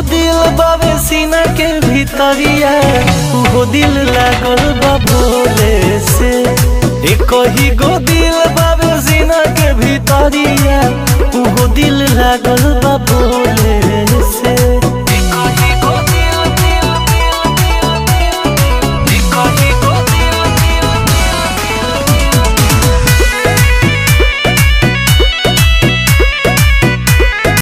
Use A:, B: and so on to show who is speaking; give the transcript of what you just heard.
A: दिल बाबे सीना के भीतरिया उहो दिल लागल बा भोले से एक ही गो दिल बाबे सीना के भीतरिया उहो दिल लागल